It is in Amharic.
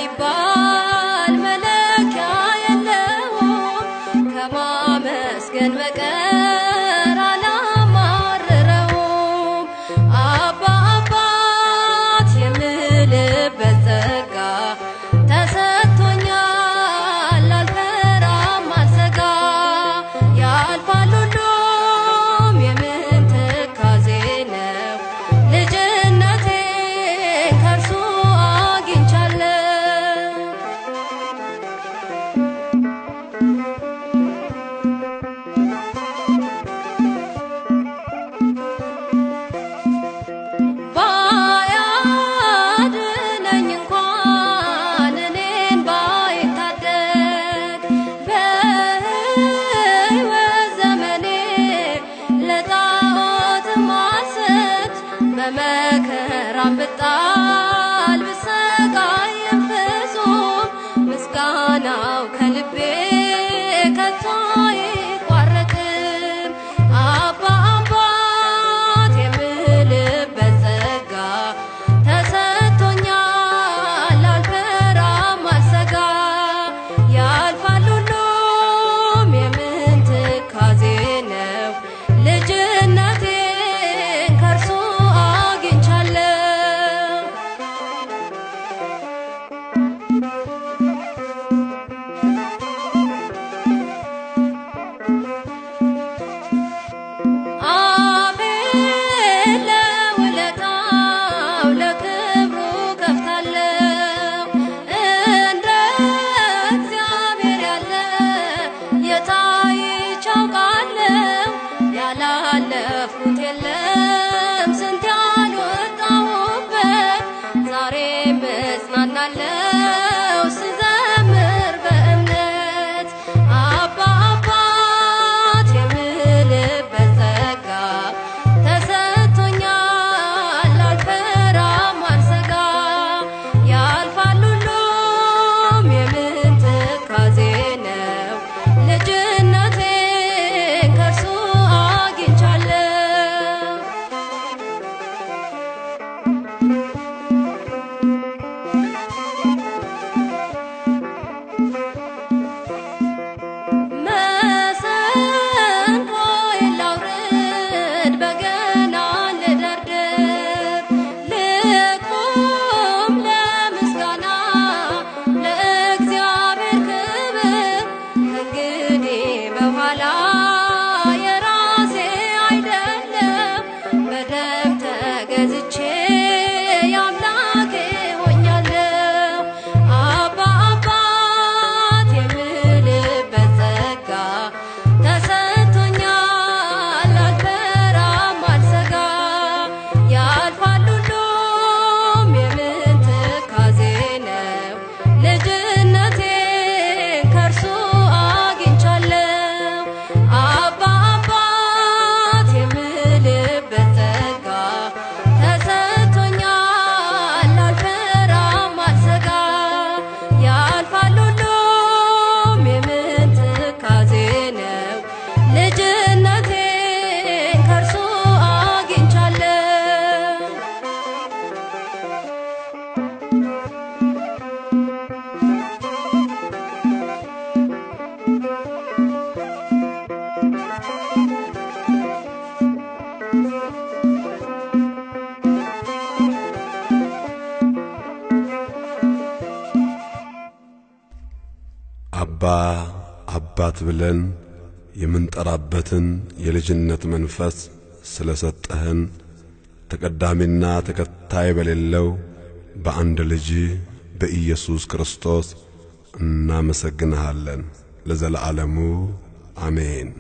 ቢባል መለኪያ የለውም ከማመስገን በቀር አላማርረውም። አባ አባት የምልበት ጸጋ ተሰጥቶኛል አልፈራም አልሰጋ ያልፋል ሁሉም የምን ትካዜ ነው ልጅነቴን ከእርሱ አግኝቻለሁ። ባያድነኝ እንኳን እኔን ባይታደግ በሕይወት ዘመኔ ለጣዖት ማሰት በመከራም ብጣል ብሰቃይም ፍጹም ምስጋናው ከልቤ ከቶ አይቋረጥም። አባ አባት የምልበት ጸጋ ተሰጥቶኛል አልፈራም አልሰጋ ያልፋል ሁሉም የምን ትካዜ ነው ልጅነቴን ከእርሱ አግኝቻለሁ። አፌን ለውለታው ለክብሩ ከፍታለሁ። እንደ እግዚአብሔር ያለ የታይቼ አውቃለሁ። ያላለፍኩት የለም ስንት ያልወጣሁበት ዛሬም እጽናናለሁ ስዘምር በእምነት አባ አባት የምልበት ጸጋ ተሰጥቶኛል አልፈራም አልሰጋ ያልፋል ሁሉም የምን ትካዜ ነው ልጅነቴን ከእርሱ አግኝቻለሁ። መሰንቆዬን ላውርድ በገና ልደርድር ልቁም ለምስጋና ለእግዚአብሔር ክብር ከእንግዲህ በኋላ የራሴ አይደለም በደም ተገዝቼ የአምላኬ ሆኛለሁ። አባ አባት የምልበት ጸጋ ተሰጥቶኛል አልፈራም አልሰጋ ያልፋል ሁሉም የምን ትካዜ ነው ልጅነቴን ከእርሱ አግኝቻለሁ። አባ አባት የምልበት ጸጋ ተሰጥቶኛል አልፈራም አልሰጋ ያልፋል ሁሉም የምን ትካዜ ነው ልጅነቴን ከእርሱ አግኝቻለሁ። አባ አባት ብለን የምንጠራበትን የልጅነት መንፈስ ስለሰጠህን ተቀዳሚና ተከታይ በሌለው በአንድ ልጅ በኢየሱስ ክርስቶስ እናመሰግንሃለን ለዘለዓለሙ አሜን።